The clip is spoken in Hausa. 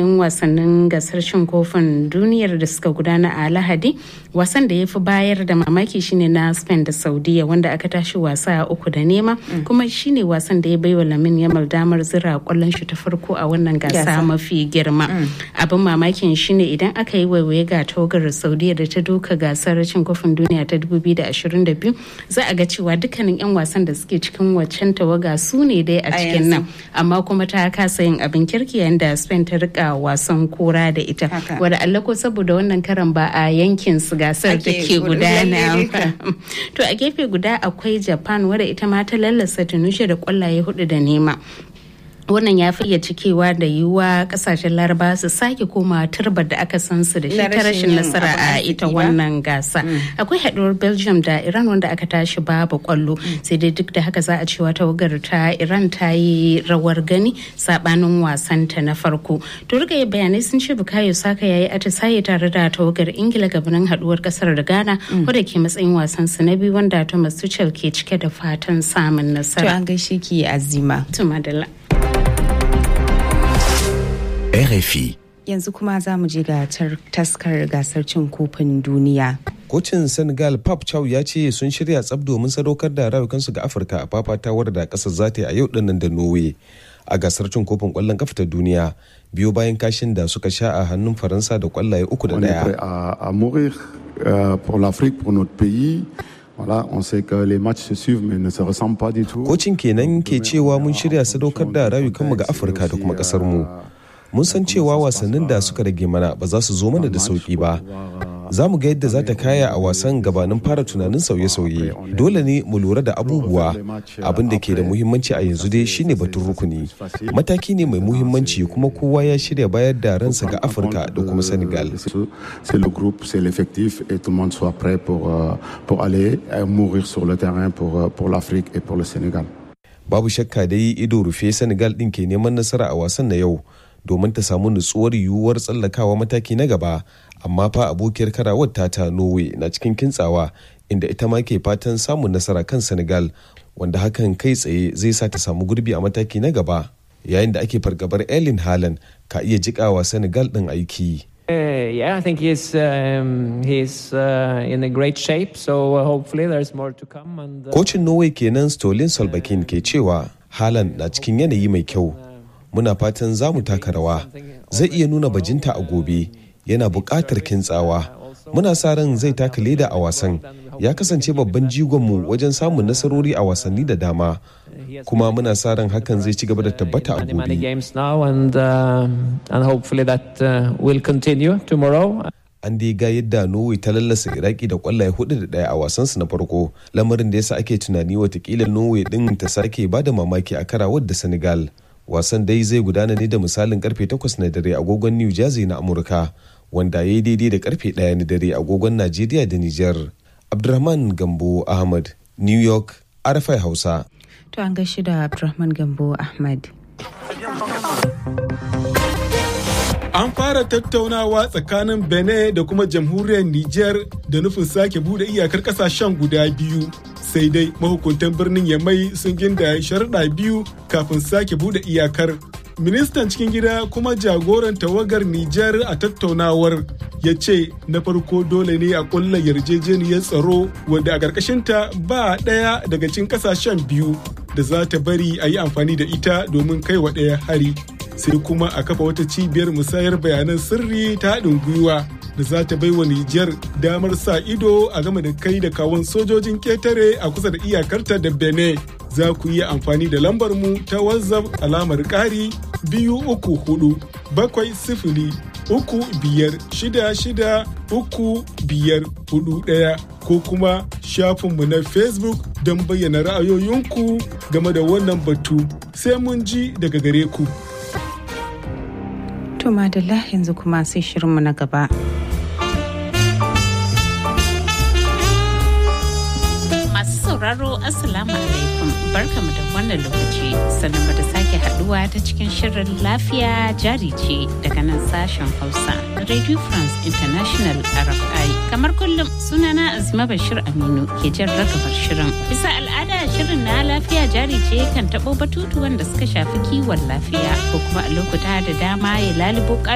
jadawalin wasannin gasar cin kofin duniyar da suka gudana a lahadi wasan da ya fi bayar da mamaki shine na spain da saudiya wanda aka tashi wasa uku da nema kuma shine wasan da ya baiwa lamin yamal damar zira kwallon shi ta farko a wannan gasa mafi girma abin mamakin shine idan aka yi waiwaye ga tawagar saudiya da ta doka gasar cin kofin duniya ta 2022 za a ga cewa dukkanin 'yan wasan da suke cikin waccan tawaga su ne dai a cikin nan amma kuma ta kasa yin abin kirki yayin da spain ta rika wasan kora da ita wadda allah ko saboda wannan karan ba a yankin su gasar da ke gudana to a gefe guda akwai japan wadda ita ma ta lallasa tunushe da kwallaye hudu da nema wannan ya fiye cikewa da yiwuwa kasashen laraba su sake koma turbar da aka san su da shi ta rashin nasara a ita wannan gasa akwai haduwar belgium da iran wanda aka tashi babu kwallo sai dai duk da haka za a cewa tawagar ta iran ta yi rawar gani sabanin wasan ta na farko to riga bayanai sun ce bukayo saka yayi atisaye tare da tawagar ingila gabanin haduwar kasar da ghana wadda ke matsayin wasan su na biyu wanda thomas tuchel ke cike da fatan samun nasara to an gaishe ki azima to madalla RFI. Yanzu kuma za mu je ga taskar gasar cin kofin duniya. Kocin Senegal Pap Chow ya ce sun shirya tsab domin sadaukar da rayukansu ga Afirka a fafatawar da kasar za ta yi a yau dinnan da Norway a gasar cin kofin kwallon kafa ta duniya biyo bayan kashin da suka sha a hannun Faransa da kwallaye uku da daya. à mourir pour l'Afrique, pour notre pays. Voilà, on sait que les matchs se suivent mais ne se ressemblent pas du tout. Kocin kenan ke cewa mun shirya sadaukar da rayukanmu ga Afirka da kuma kasar mu. mun san cewa wasannin da suka rage mana ba za su zo mana da sauki ba za mu ga yadda za ta kaya a wasan gabanin fara tunanin sauye-sauye dole ne mu lura da abubuwa abin da ke da muhimmanci a yanzu dai shine batun rukuni mataki ne mai muhimmanci kuma kowa ya shirya bayar da ransa ga afirka da kuma senegal c'est le groupe c'est l'effectif et tout le monde soit prêt pour, pour aller mourir sur le terrain pour, pour l'afrique et pour le sénégal babu shakka dai ido rufe senegal din ke neman nasara a wasan na yau domin ta samu nutsuwar yiwuwar tsallakawa mataki na gaba amma fa abokiyar karawar tata norway na cikin kintsawa inda ita ma ke fatan samun nasara kan senegal wanda hakan kai tsaye zai sa ta samu gurbi a mataki na gaba yayin da ake fargabar erling haaland ka iya jikawa senegal din aiki Uh, yeah, I think he's um, he's uh, in a great shape. So uh, hopefully there's more to come. And kocin Norway kenan Stolin Solbakken ke cewa Haaland na cikin yanayi mai kyau. Muna fatan za mu taka rawa. Zai iya nuna bajinta a gobe. Yana buƙatar kintsawa. Muna sa ran zai taka leda a wasan. Ya kasance babban jigonmu wajen samun nasarori a wasanni da dama. Kuma muna sa ran hakan zai ci gaba da tabbata a gobe. An dai ga yadda Norway ta lallasa Iraki da kwallaye hudu da daya a wasansu na farko, lamarin da yasa ake tunani watakila Norway din ta sake ba da mamaki a karawar da Senegal. Wasan dai zai gudana ne da misalin karfe 8 na dare agogon New Jersey na Amurka, wanda ya yi daidai da karfe 1 na dare agogon Najeriya da Nijar. Abdurrahman Gambo Ahmad, New York, RFI Hausa. To an gaishe da Abdurrahman Gambo Ahmad. An fara tattaunawa tsakanin Benin da kuma jamhuriyar Nijar da nufin sake bude iyakar kasashen guda biyu. Sai dai mahukuntan birnin Yamai sun ginda sharuɗa biyu kafin sake bude iyakar. Ministan cikin gida kuma jagoran tawagar Nijar a tattaunawar ya ce na farko dole ne a ƙulla yarjejeniyar tsaro wanda a ƙarƙashinta ba ɗaya daga cikin ƙasashen biyu da za ta bari a yi amfani da ita domin kai wa ɗaya hari. sai kuma a kafa wata cibiyar musayar bayanan sirri ta haɗin gwiwa da za ta baiwa Nijar damar sa ido a game da kai da kawon sojojin ketare a kusa da iyakarta da Benin. Za ku iya amfani da lambar mu ta WhatsApp alamar ƙari biyu uku hudu bakwai sifili uku biyar shida shida uku biyar hudu ɗaya ko kuma shafinmu na Facebook don bayyana ra'ayoyinku game da wannan batu sai mun ji daga gare ku. To madalla yanzu kuma sai shirinmu na gaba. Masu sauraro Assalamu alaikum barkamu da wannan lokaci sannan da sake haduwa ta cikin shirin lafiya jari ce daga nan sashen Hausa Radio France International RFI. Kamar kullum sunana Azima Bashir Aminu ke jan ragamar shirin. Bisa al'ada shirin na lafiya jari ce kan taɓo batutuwan da suka shafi kiwon lafiya ko kuma a lokuta da dama ya lalubo